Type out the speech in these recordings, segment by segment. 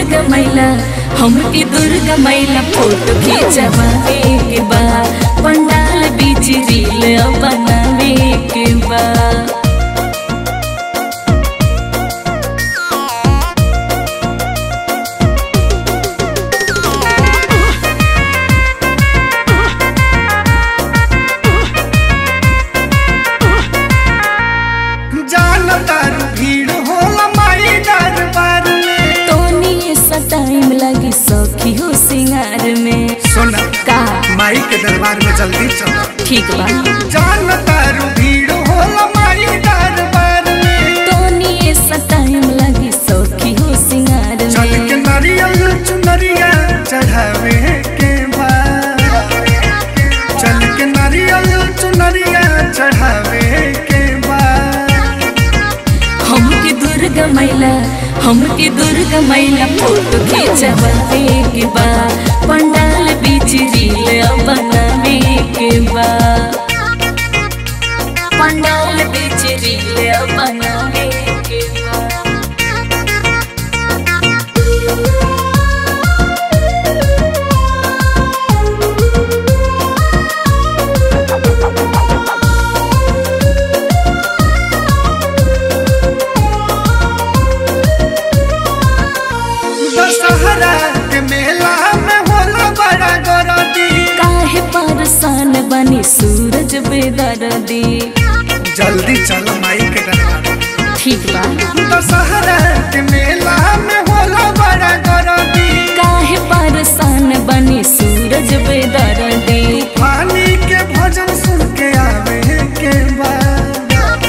दुर्गा मैला हमके दुर्गा मैला फोटो खींचवावे के बा पंडाल बीच रील बनावे के बा जानतार भीड़ होला माई दरबार में तोनी सा टाइम लगी सखी हो सिंगार में सुना का माई के दरबार में जल्दी चलो ठीक बा जानतार भीड़ होला माई दरबार में तोनी सा टाइम लगी सखी हो सिंगार चल के में नारियल चुनरिया चढ़ावे के बाद चल के नारियल चुनरिया चढ़ावे के बाद हमके दुर्गा मैला हमके दुर्गा मैला फोटो खींचवावे के बा पंडाल बीच रील बनावे के बा पंडाल बीच रील बनावे के बा दशहरा के मेला में होला बड़ा गरदी काहे परेशान बनी सूरज बेदर्दी जल्दी चल माई के दरबार ठीक बा दशहरा के मेला में होला बड़ा गरदी काहे परेशान बनी सूरज बेदर्दी पानी के भजन सुन के आवे के बाद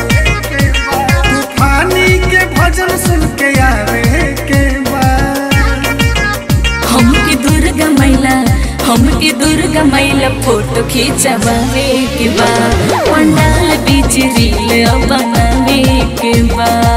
तूफानी के भजन सुन के आवे के बाद हमके दुर्गा मैला हमके दुर्गा मैला फोटो खींचवावे के बा पंडाल बीच रील बनावे के बा